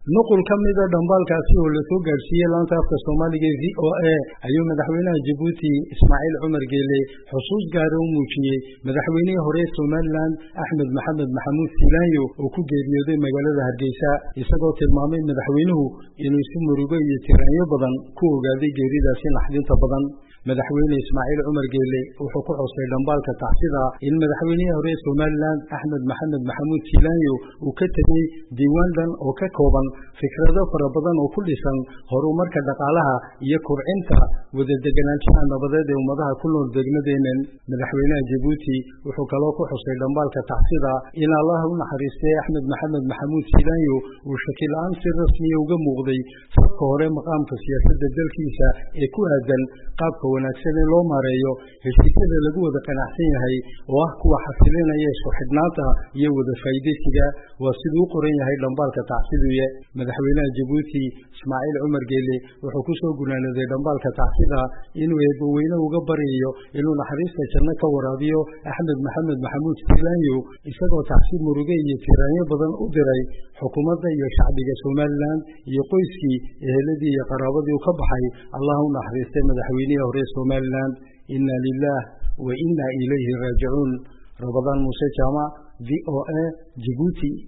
nuqul ka mida dhambaalkaasi oo lasoo gaadhsiiyey laanta afka soomaaliga v o a ayuu madaxweynaha jabuuti ismaaciil cumar geele xusuus gaara u muujiyey madaxweynihii hore somalilan axmed maxamed maxamuud silaanyo oo ku geeriyooday magaalada hargeysa isagoo tilmaamay madaxweynuhu inuu si murugo iyo tiraanyo badan ku ogaaday geeridaasi naxdinta badan madaxweyne ismaaciil cumar geele wuxuu ku xusay dhambaalka tacsida in madaxweynihii hore somalilan axmed maxamed maxamuud silaanyo uu ka tegey diiwaan dhan oo ka kooban fikrado fara badan oo ku dhisan horumarka dhaqaalaha iyo kubcinta wada deganaanshaha nabadeed ee ummadaha ku nool degmadeenan madaxweynaha jabuuti wuxuu kaloo ku xusay dhambaalka tacsida in allaha u naxariistay axmed maxamed maxamuud silaanyo uu shaki la-aan si rasmiya uga muuqday sabka hore maqaamka siyaasadda dalkiisa ee ku aadan qaabka wanaagsan ee loo maareeyo heshiisyada lagu wada qanacsan yahay oo ah kuwa xasilinaya isku xidhnaanta iyo wada faa'iidaysiga waa siduu u qoran yahay dhambaalka tacsiduye madaxweynaha jabuuti ismaaciil cumar geele wuxuu ku soo gunaanaday dhambaalka tacsida inuu eebbaweyne uga baryayo inuu naxariista janno ka waraabiyo axmed maxamed maxamuud silaanyo isagoo tacsi muruge iyo tiraanyo badan u diray xukuumadda iyo shacbiga somalilan iyo qoyskii eheladii iyo qaraabadii u ka baxay allah u naxariistay madaxweynihii hore somalilan inna lilah wa inna ilayhi raajicuun rabadaan muuse jaamac v o a jibuuti